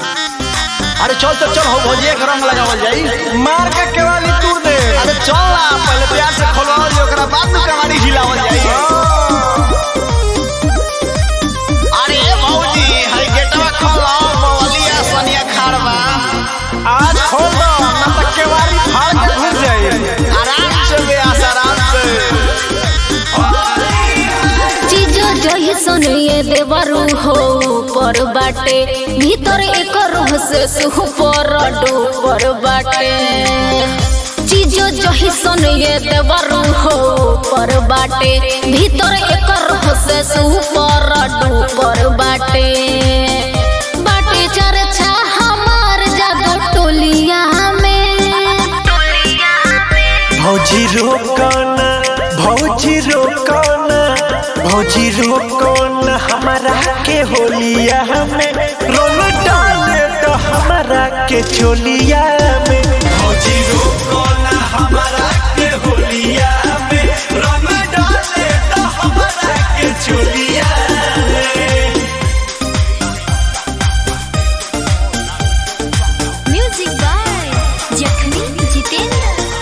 अरे चल तो चल हो भौजिया के रंग लगावल जाई मार के केवाली तूर दे अरे चल ना पहले प्यार से खोलवाओ जी ओकरा बाद में कमाड़ी हिलावल जाई अरे भौजी हई गेटवा खोलो मौलिया सोनिया खाड़वा आज खोल दो ना तो केवाली फाड़ के घुस जाई आराम से बेआस आराम से चीजो जही सुनिए देवरू हो ऊपर बाटे भीतर एक रूह से सुपर डूपर बाटे चीजो जही सुनिए देवरू हो ऊपर बाटे भीतर एक रूह से सुपर डूपर बाटे बाटे चर्चा हमार जादू टोलिया में भौजी रोकना भौजी रोकना भौजी रोकना हमारा के होलिया में रोल डाले तो हमारा के चोलिया में भौजी रोकना हमारा के होलिया में रोल डाले तो हमारा के चोलिया में म्यूजिक बाय जखमी जितेंद्र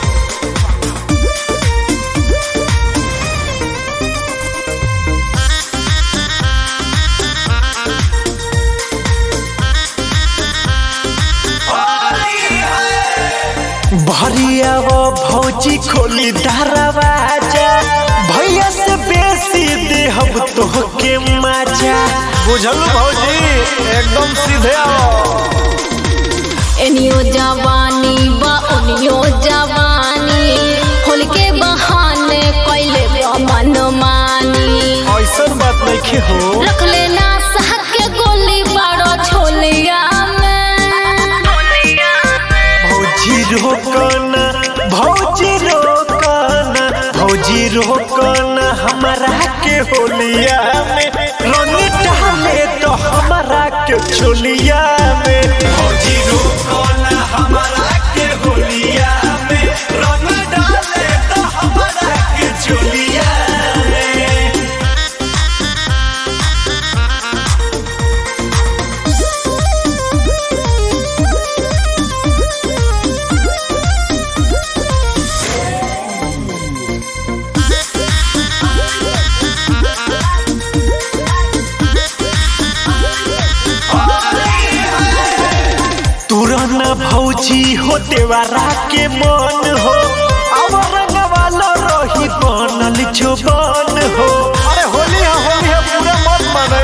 भरिया वो भौजी खोली दरवाजा भैया से बेसी दे हम तो के मजा बुझल भौजी एकदम सीधे आओ एनियो जवानी बा ओनियो जवानी होल के बहाने कैले बा मनमानी ऐसन बात नहीं हो रख लेना सह के गोली बाड़ो छोलिया में भौजी रोकना भौजी रोकना भौजी रोकना हमारा के होलिया में रंग डाले तो हमारा के चोलिया में भौजी रोकना हमारा के होलिया में रंग डाले तो हमारा के चोलिया में तुरना भौजी हो देवारा के मन हो और वाला रही बनल जुबान हो अरे होली है होली है पूरा मत माने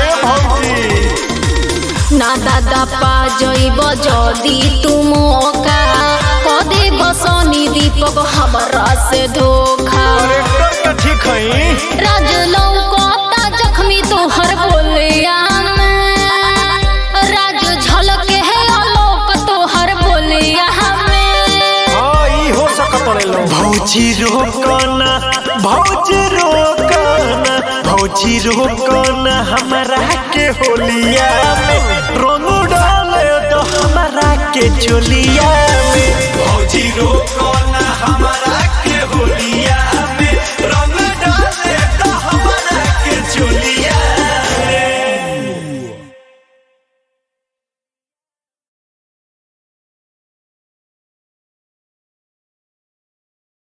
भौजी ना दादा पा जइब जदी तुम का कदे बसनी दीपक हमरा से धोखा करेक्टर का ठीक है राज लौकता जख्मी तोहर बोलिया में राज झलके है आलोक तोहर बोलिया में हाँ ई हो सकत लो भौजी रोकना भौजी रोकना भौजी रोकना हमारा के होलिया में रंग डाले तो हमारा के चोलिया में भौजी रोकना हमारा